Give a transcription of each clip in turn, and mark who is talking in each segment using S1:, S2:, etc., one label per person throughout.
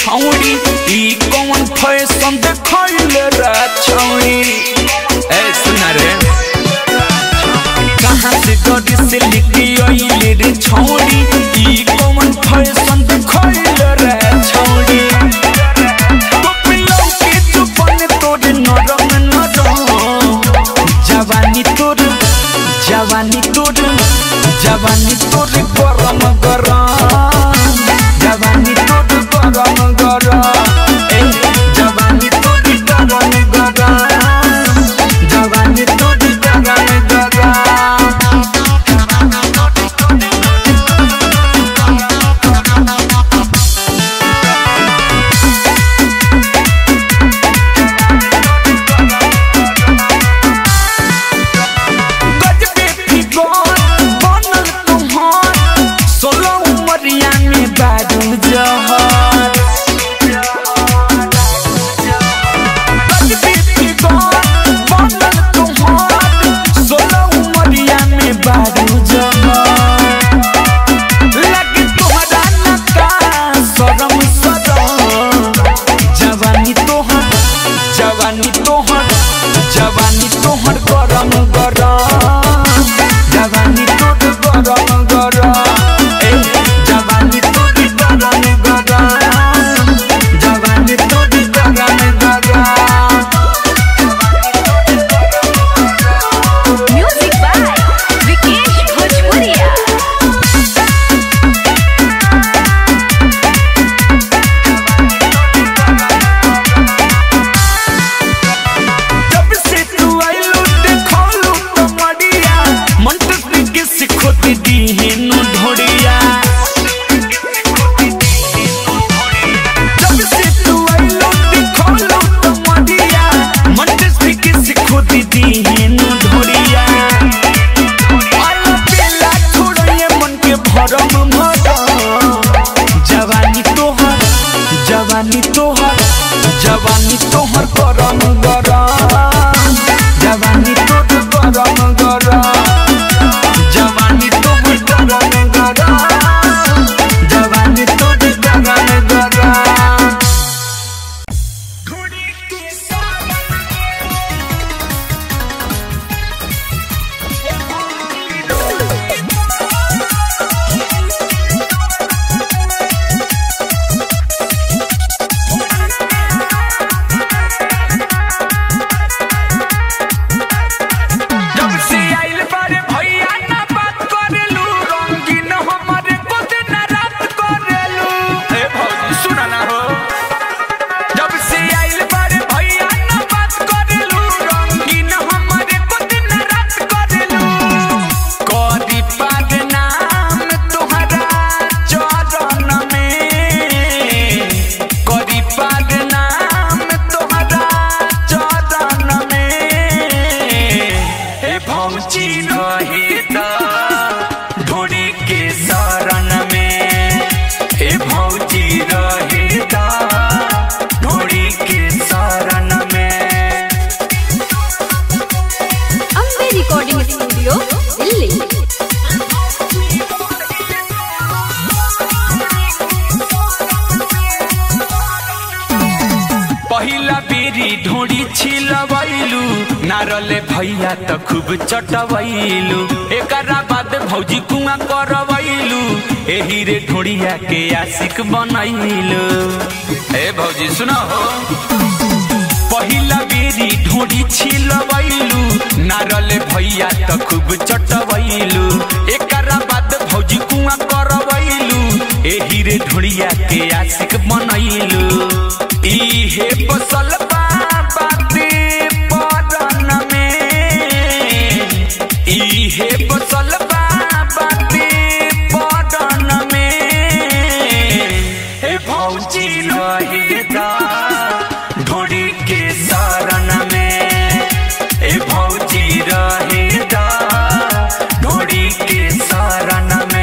S1: छौड़ी ई कौन फैशन देखैले रे छौड़ी ए सुना रे कहाँ से गड़ी से लिखी आइले रे छौड़ी ई कौन फैशन देखैले रे छौड़ी पपिलों के चुपन तोड़ नरम नरम जवानी तोड़ जवानी तोड़ जवानी तोड़ गरम गरम जवानी तोड़ गरम गरम ए जवानी तोड़ गरम गरम जवानी तोड़ गरम गरम गजबे फिगर बनल तुहर सोलह उमरिया में बारू जहर गजबे फिगर बनल तुहर सोलह उमरिया में बारू जहर लगे तोहरा नका शरम शरम जवानी तोहर जवानी तोहर जवानी तोहर गरम गरम जवानी तोहर गरम गरम ए जवानी तोहर गरम गरम जवानी तोहर गरम गरम
S2: Music by Vikesh Bhojpuria.
S1: जब से तू आइलू देखलू तो मडिया मन तो के सिखोत दी हेनु ढोड़िया जब से तू आइलू देखलू तो मडिया मन तो के सिखोत दी हेनु ढोड़िया आलो बेला छोड़िए मन के भरम भरम जवानी तोहर जवानी तोहर जवानी तोहर गरम गरम जवानी तोहर गरम गरम जवानी तोहर गरम गरम जवानी तोहर गरम गरम जब से आइल बारे भैया ना बात करेलू रंगीन हमारे को दिन रात करेलू ए भौजी सुना ना हो जब से आइल बारे भैया ना बात करेलू रंगीन हमारे को दिन रात करेलू कदी पाग नाम तोहरा चरण में कदी पाग नाम तोहरा चरण में हे भौजी रहिता ढोड़ी के शरण में हे भौजी रहिता ढोड़ी के शरण में
S2: Ambe Recording Studio, Delhi.
S1: पहिला बेरी ढोड़ी छिलबैलू नारले भैया त खूब चटबैलू एकरा बाद भौजी कुआ करबैलू एही रे ढोड़िया के आशिक बनैलू ए भौजी सुनो हो पहिला बेरी ढोड़ी छिलबैलू नारले भैया त खूब चटबैलू एकरा बाद भौजी कुआ करबैलू एही रे ढोड़िया के आशिक बनैलू इहे बसल बा बाते परन में इहे बसल बा बाते परन में हे भौजी रहेगा ढोड़ी के शरण में हे भौजी रहेगा ढोड़ी के शरण में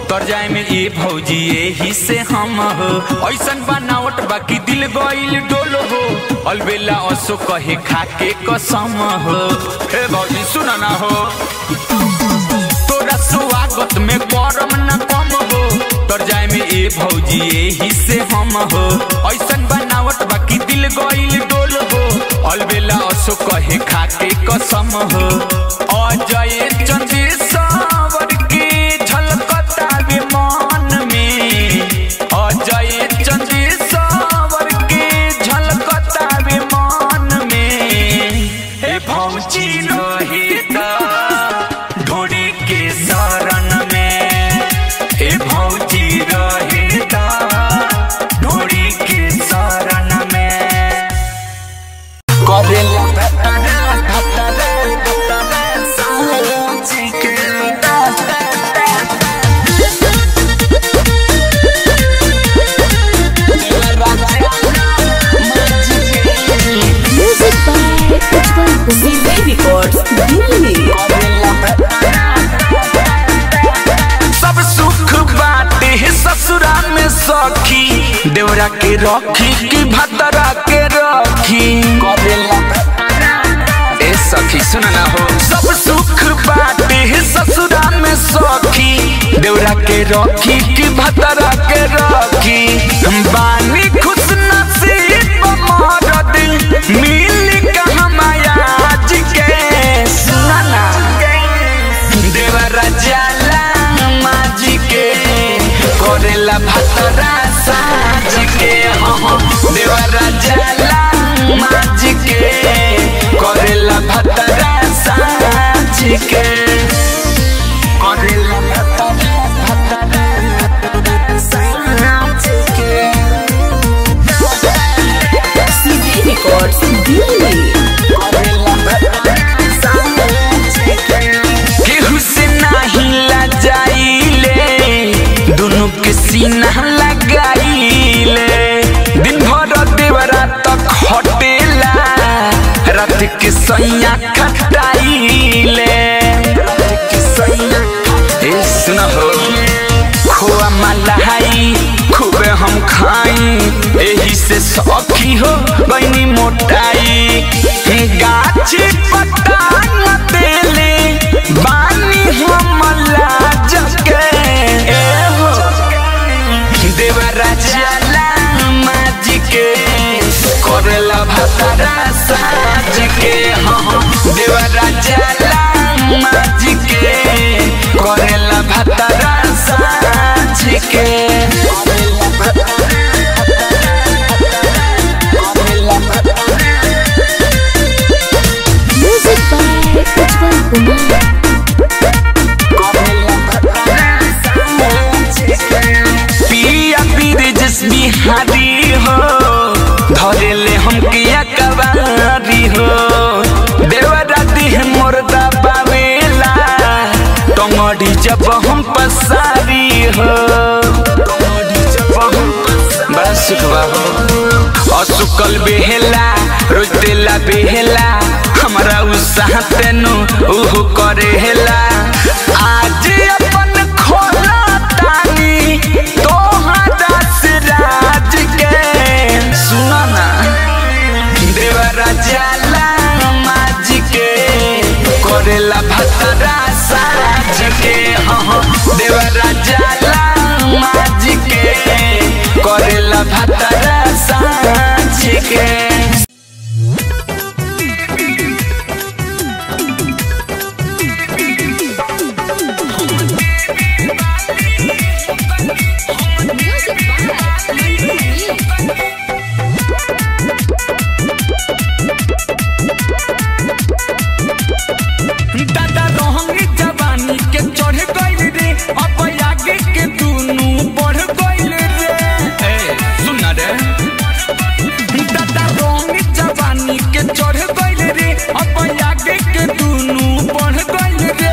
S1: तर जाए में ए भौजी यही से हम हो ऐसन बनावट बाकी दिल गइल डोल हो अलबेला असो कहे खाके कसम हो ए भौजी सुन ना हो तोरा स्वागत में करम न कम हो तर जाए में ए भौजी यही से हम हो ऐसन बनावट बाकी दिल गइल डोल हो अलबेला असो कहे खाके कसम हो अजय चंद्रेश्वर के झलकता विमान में अजय चंद्रेश्वर के झलकता विमान में हे भौजी रोहिता ढोड़ी के शरण में हे भौजी रोहिता ढोड़ी के शरण में करेला
S2: Music by Ujjwal Kumar Records, Delhi.
S1: सब सुख बाटे है ससुरा में सखी देवरा के रखी कि भतरा के रखी ए सखी सुन ना हो सब सुख बाटे है ससुरा में सखी देवरा के रखी कि भतरा के रखी हम बानी खुश नसीब मरद मिल कहाँ माया आज के सुना ना देवरा जाला माजी के करेला भतरा साज के हाँ देवरा जाला माजी के करेला भतरा साज के करेला भतरा भतरा साज के
S2: CD Records, Delhi.
S1: केहू से नाही लजाइले दोनों के सीना लगाइले दिन भर देवरा तक हटेला रात के सैया खटाइले ए सुन हो खोआ मलाई खूबे हम खाई एही से सखी हो बनी मोटाई गाछ पटांग देले बानी हम लाज के ए हो देवरा जाला माज के करेला भतरा साज के हाँ देवरा जाला माज के करेला भतरा साज के
S2: Music by Ujjwal Kumar.
S1: पिया पीर जस बिहारी हो धरेले हम किया कवारी हो देवरा देह मोरदा बावेला टंगड़ी जब हम पसारी हो बड़ा सुखवा हो असुकल बेहेला रोज देला बेहेला हमरा उत्साह तेनु उहु करेला आज अपन खोला तानी तोहरा से राज के सुना ना देवरा जाला माज के करेला भतरा साज के हाँ देवरा जाला माज के करेला भतरा साज के
S2: Music by Manju
S1: दादा रोहंगी जवानी के चढ़ गइल रे अब आगे के दुनू बढ़ गइल रे ए सुन रे दादा रोहंगी जवानी के चढ़ गइल रे अब आगे के दुनू बढ़ गइल रे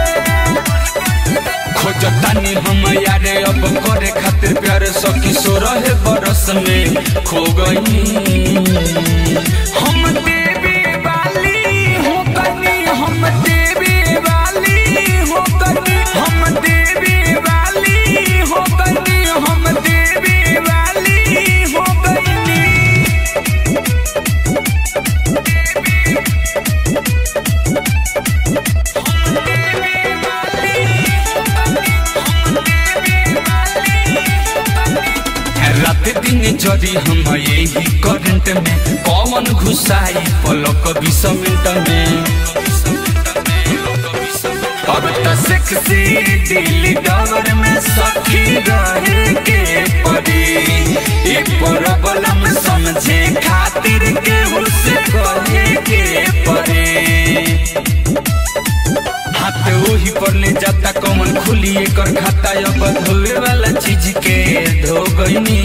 S1: खोजतानी हम यारे अब करे खातिर प्यार सखी सो रहे बरस में खो गई हम देवी वाली हो गनी हम देवी वाली हो गनी हम देवी वाली हो जरी हम यही करंट में कौन घुसाई पलक बीस मिनट में अब तो सेक्सी दिल डगर में सखी रहे के पड़ी ई प्रॉब्लम समझे खातिर के उसे कहे के पड़े हाथ वही पर ले जाता कौन खुली कर खाता अब धोए वाला चीज के धो गईनी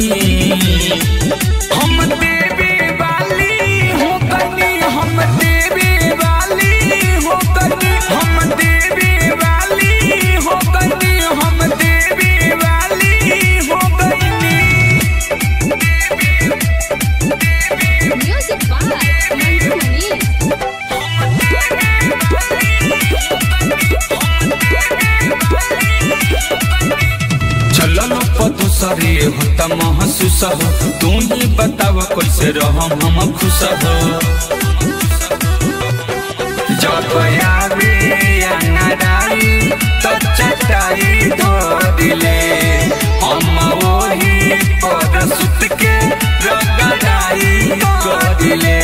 S1: हम देवे वाली हो गनी हम देवे वाली हो गनी हम देवे वाली हो गनी हम देवे वाली हो गनी
S2: Music by Manju Mani.
S1: चलल पदूसरे होता महसूस हो तू ही बताव कैसे रहम हम खुश हो जब आवे अंगड़ाई तो चटाई धो दिले हम वही पर सुत के रगड़ाई कर दिले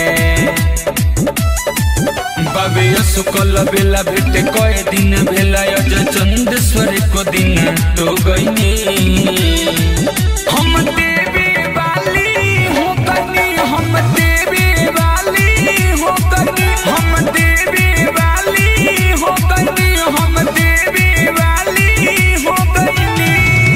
S1: बाबे शुक्ल बेला भेट कए दिन भेला अज चंदेश्वर को दिन तो गईनी हम देवे वाली हो गनी हम देवे वाली हो गनी हम देवे वाली हो गनी हम देवे वाली हो गनी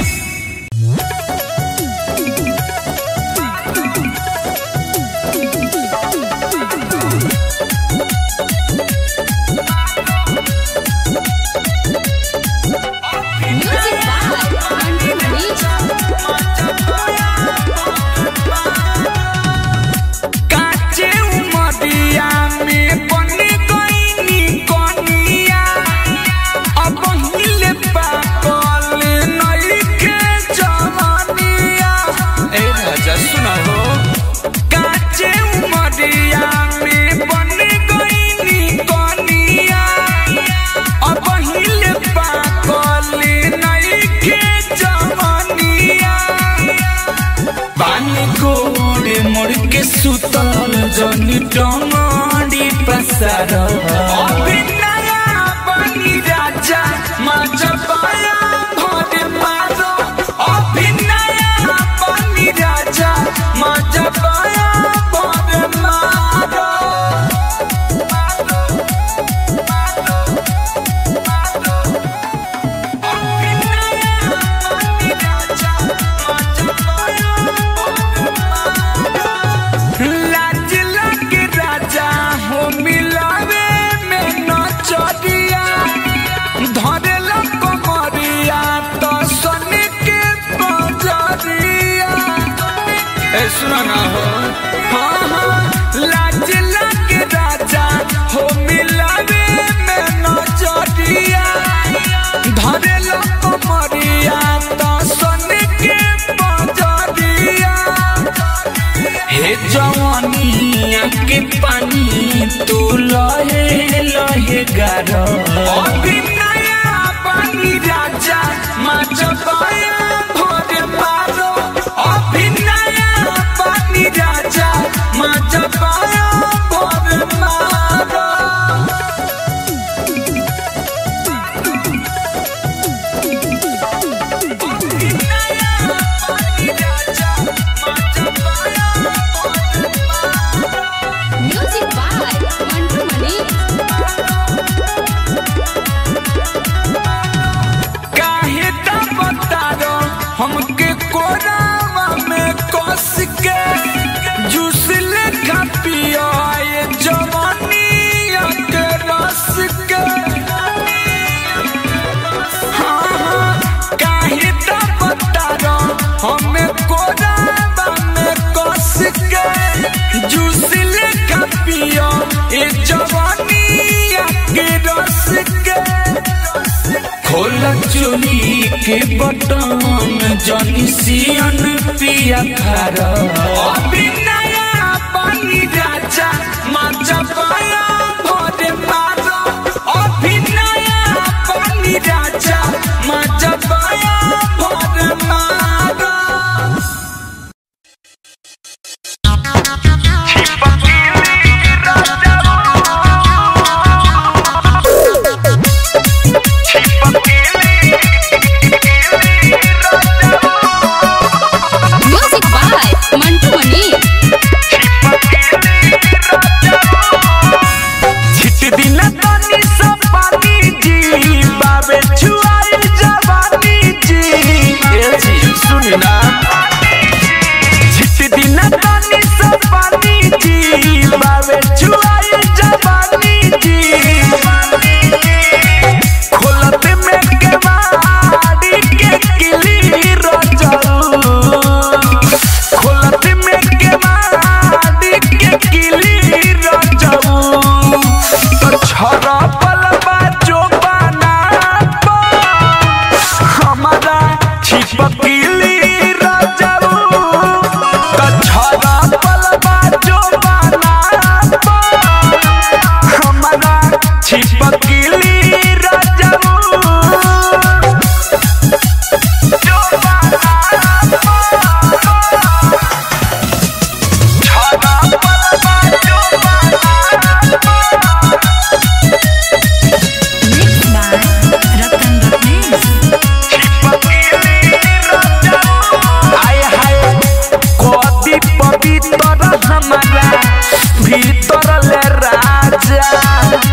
S2: Music by Manju Mani.
S1: काचे उमरिया में बन गईनी कनिया अब हिले पाकल नइखे जवानिया ए राजा सुना हो काचे उमरिया में बन गईनी कनिया अब हिले पाकल नइखे जवानिया पानी गोड़े मोड़ के सुतल जनी टमाडी पसार अभिनया बनी राजा माचा पाया भरे मारो अभिनया बनी राजा माचा पाया भरे मारो लाज लगे राजा हो मिलावे में न चरिया धरे कमरिया तो सन के बजरिया ए सुना ना हो हाँ हाँ लाज लगे राजा हो मिलावे में न चरिया धरे कमरिया तो सन के बजरिया हे जवानिया के पानी तू लहे लहे गारो अभिनया पानी राजा माच पाया भोरे मारो अभिनया पानी राजा माच पाया भोरे मारो
S2: Music by Manju Mani.
S1: काहे ता बतारो हमके कोरावा में कस के जूस लेखा पियो ये जवानी के रस के हाँ हाँ काहे ता बतारो हमें कोरावा में कस के जूस लेखा पियो ये जवानी के रस के खोल चोली के बटन जनी सियन पिया खार अभिनया पानी राजा माचा पाया भोरे मारो अभिनया पानी राजा माचा पाया भोरे मारो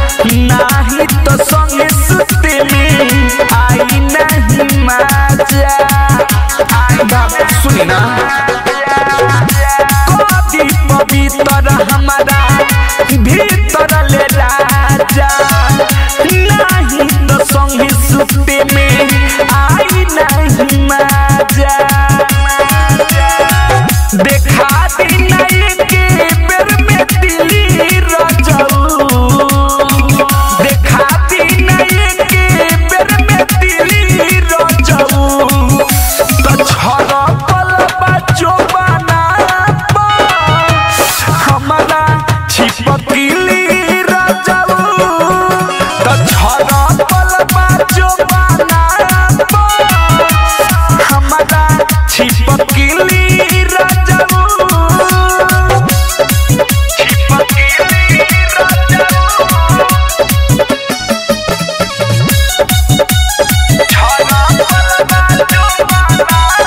S1: नाही तो संगे सुते में आई नहीं मजा बाप सुनी ना कदी पवित्र हमारा भीतर ले राजा नाही तो संगे सुते में आई नहीं मजा देखा दी नहीं के बेर में दिली रजऊ देखा दी नहीं के बेर में दिली रजऊ तो छड़ पल बचो बना हमारा छिपकली रजऊ तो छड़ पल बचो बना हमारा छिपकली रजऊ छिपकली रजऊ छड़ा पल बचो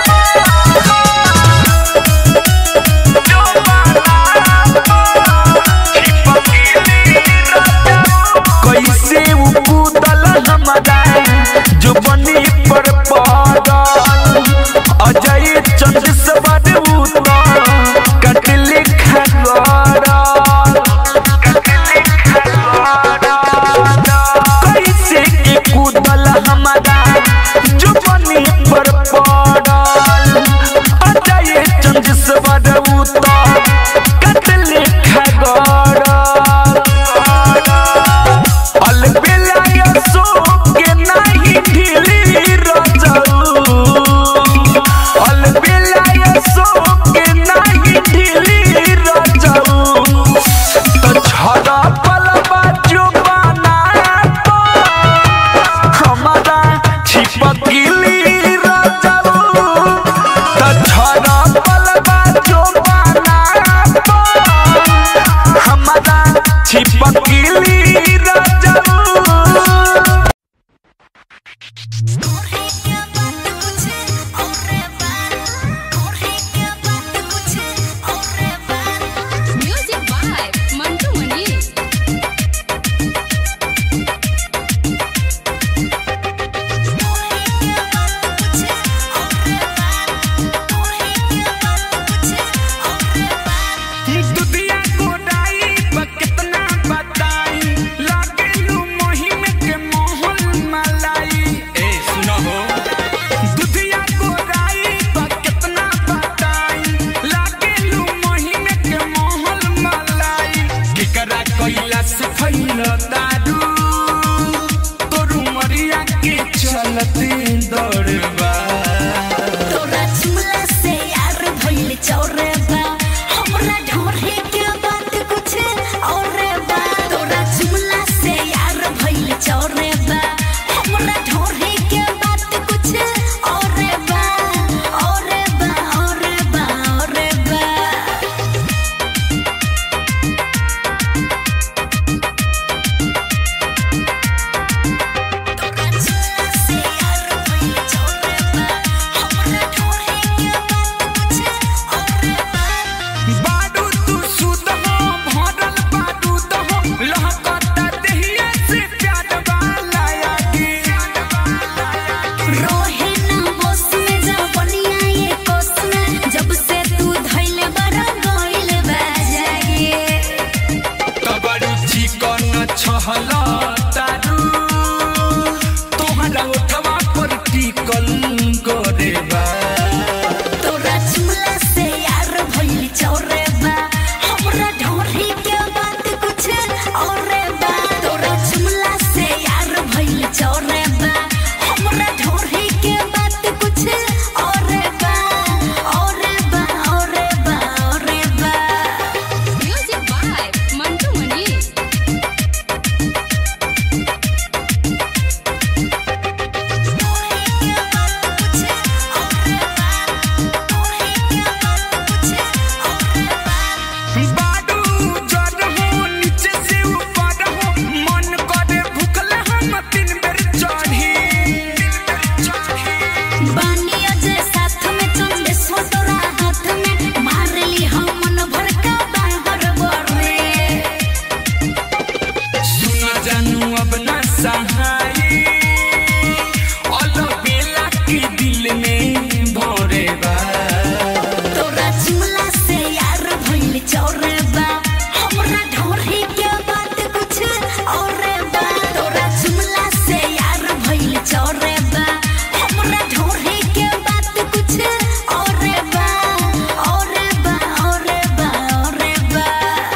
S1: कैसे उ कूदल हमारा जो बनी पर पड़ल अजय चंद सबर उतर कटली खगड़ल कैसे के कूदल हमारा जो बनी पर पड़ल अजय चंद सबर उतर कटली खगड़ल अलबेला के नहीं ढीली रजऊ अलबेला के नहीं ढीली रजऊ तो छड़ा पलवा जो बना हमारा छिपकली रजऊ तो छड़ा पलवा जो बना हमारा छिपकली रजऊ
S2: Music by Mantu Mani.
S1: दुधिया गोदाई पर कितना बताई लागे लू मोहिम के मोहन मलाई ए सुनो हो दुधिया गोदाई पर कितना बताई लागे लू मोहिम के मोहन मलाई केकरा कोइला से फैल दारू तोरू मरिया के चलते दौड़बा
S3: तोरा चुमला से यार भइल चौरे बा हमरा ढोरे के बात कुछ और बा तोरा चुमला से यार भइल चौरे बा हमरा ढोरे के बात कुछ और बा और बा और बा और बा तोरा चुमला से यार भइल चौरे बा हमरा ढोरे के बात कुछ और बा
S1: बाडू तू सुत हो भरल बाडू तो हो लहकता देहिया से प्यार वाला यागी
S3: रोहे ना बस में जवनिया ये कोस में जब से तू धइल बड़ा गइल बा जागे
S1: तबरू चिकन छहला तारू तोहरा ओठवा पर टिकल गोरे बा
S3: तोरा चुमला से यार भइल चौरे बा हमरा ढोरी के बात कुछ और बा तोरा चुमला से यार भइल चौरे बा हमरा ढोरी के बात कुछ और बा और बा और बा और बा
S2: Music by Mantu Mani.
S1: सहाई अलबेला के दिल में भोरे बा
S3: तोरा चुमला से यार भइल चौरे बा हमरा ढोरी के बात कुछ और बा तोरा चुमला से यार भइल चौरे बा हमरा ढोरी के बात कुछ और बा और बा और बा और बा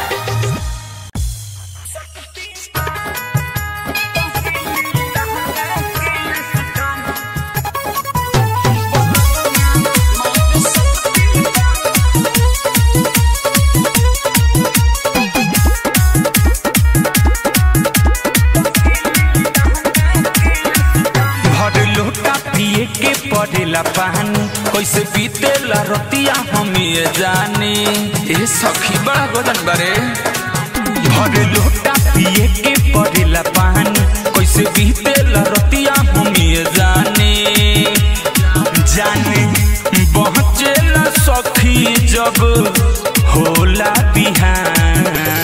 S1: भर लोटा पिए के पड़ेला पानी कैसे बीतेला रतिया हम ये जाने ए सखी बड़ा गोदन बरे भर लोटा पिए के पड़ेला पानी कैसे बीतेला रतिया हम ये जाने जाने पहुँचेला सखी जब होला बिहान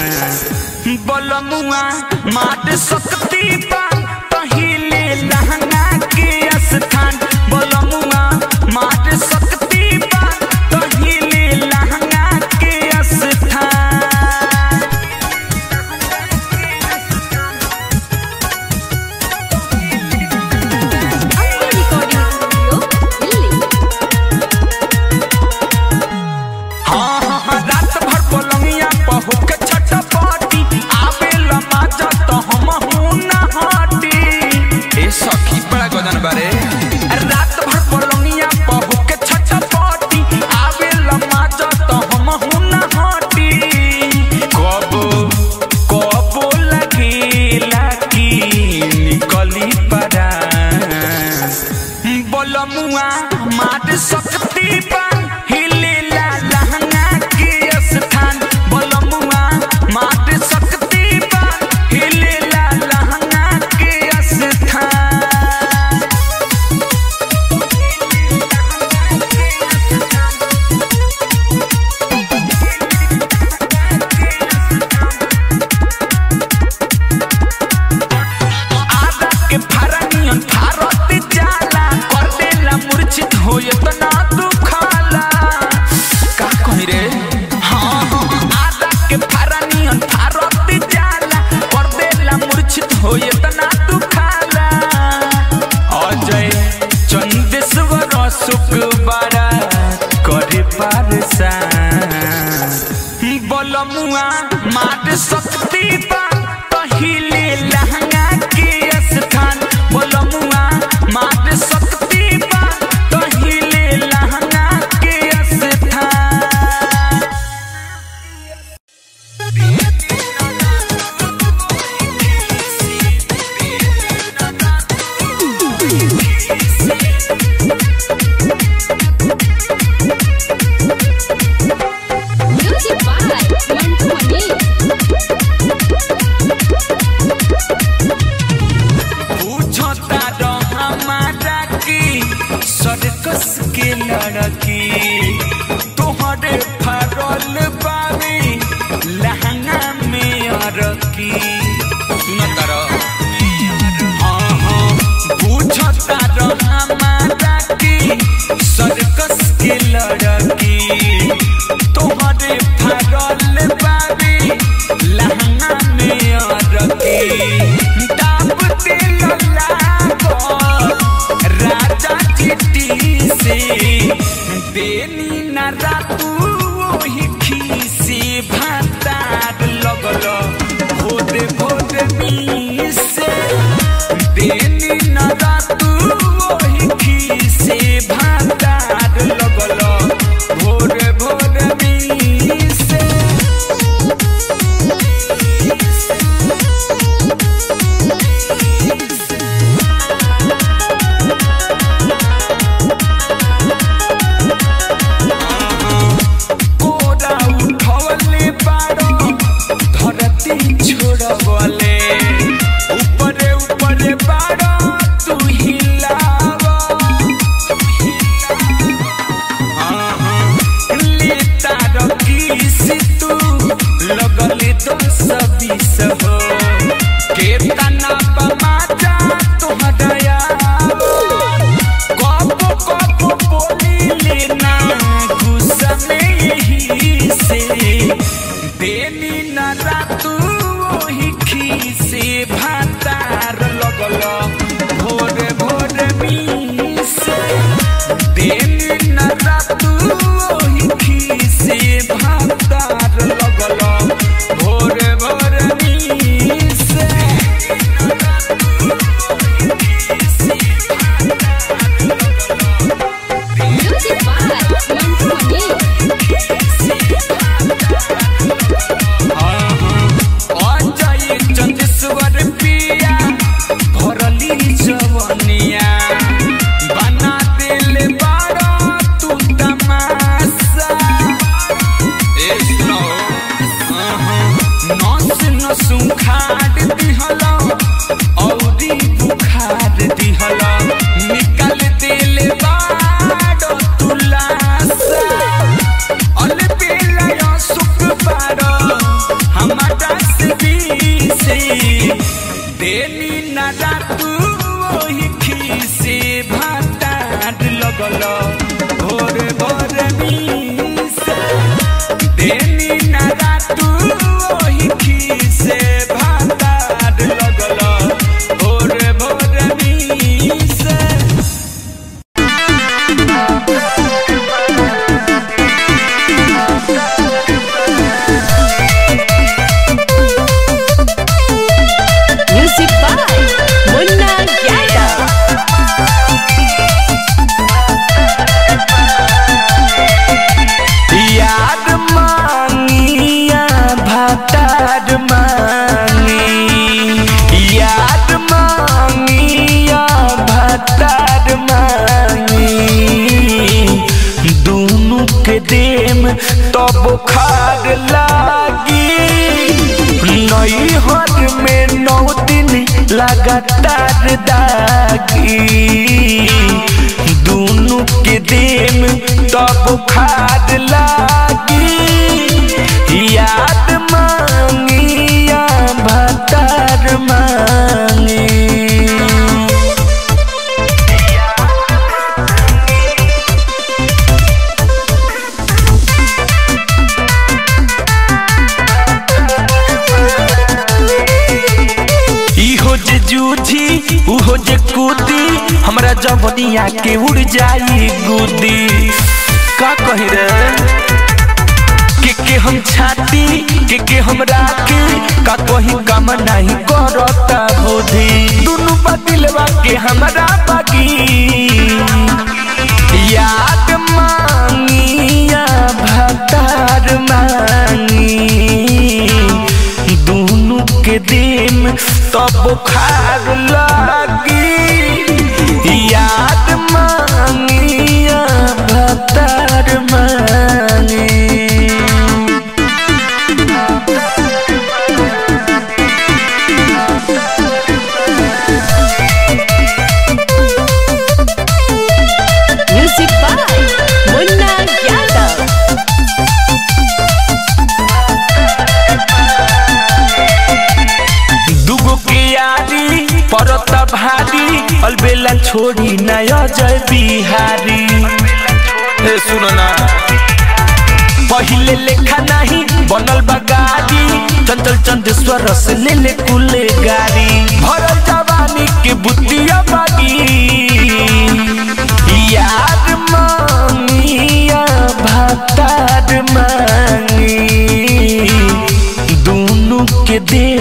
S1: बलमुआ माट सकती पा पहिले लहंगा के स्थान बलमुआ माट सकती पा पहिले लहंगा के स्थान
S2: Amber Recording Studio, Delhi.
S1: हाँ हाँ हाँ रात भर पलंगिया पहुँच के छटपटी आवेला माजा तो हम हूँ न हटी ए सखी बड़ा गदन बारे रात भर पलंगिया पहुँच के छटपटी आवेला माजा तो हम हूँ न हटी कब कब लगेला की निकली परा बलमुआ माट सकती पान हिलेला लहंगा के स्थान बलमुआ माट सकती पान हिलेला लहंगा के स्थान आदा के फरनियन फारत जाला कर देला मूर्छित होयत ना दुखाला का कहि रे हाँ हाँ, आदा के फरनियन फारत जाला कर देला मूर्छित होयत ना दुखाला अजय चंदेश्वर सुख बड़ा करे पारसान बलमुआ माट सकती पा पहिले लहंगा के स्थान बलमुआ माट सकती पा पहिले लहंगा के स्थान
S2: Music by Mantu Mani.
S1: भातार लगल भोरे भोरे मीसे दिन न रातू ओही खीसे भातार लगल भोरे भोरे मीसे
S2: Music by Manfredi.
S1: Ajay Chandeshwar पिया भरली जवनिया बना दिल बारा तू तमाशा ए सुनो नस नस उखाड़ दिहला औरी बुखार दिहला निकल दिल बारा तुलासा अल पेला सुख पारो हमारा से बीसे देनी ना रातू ओही खीसे भातार लगल भोर भोर मीसे देनी ना रातू ओही खीसे भातार लगल भोर भोर मीसे
S2: Music by Munna Yadav.
S1: याद मांगिया भातार मांगी याद मांगिया भातार मांगी दोनों के देम तब खार लागी नई हर में नौ दिन लगातार दागी दोनों के देम तब खाद लागी याद मांगिया भतार मांगी इहो जे जूझी उहो जे कूदी हमरा जवनिया के उड़ जाई गुदी का कही रे के के हम छाती के के हम राखी का कही काम नहीं करता बुद्धि दुनु बदिलवा के हमरा बागी याद मांगिया भतार मांगी दोनों के दिन तब खार लागी याद मांगिया भतार मांगी
S2: Music by Munna Yadav.
S1: दुगो के यारी परत भारी अलबेला छोड़ी नया जय बिहारी ए सुनो ना पहिले लेखा नहीं बनल बा गाड़ी चंचल चंदेश्वर से ले ले कुले गाड़ी भरल जवानी के बुद्धिया बागी याद मांगिया भतार मांगी दोनों के दे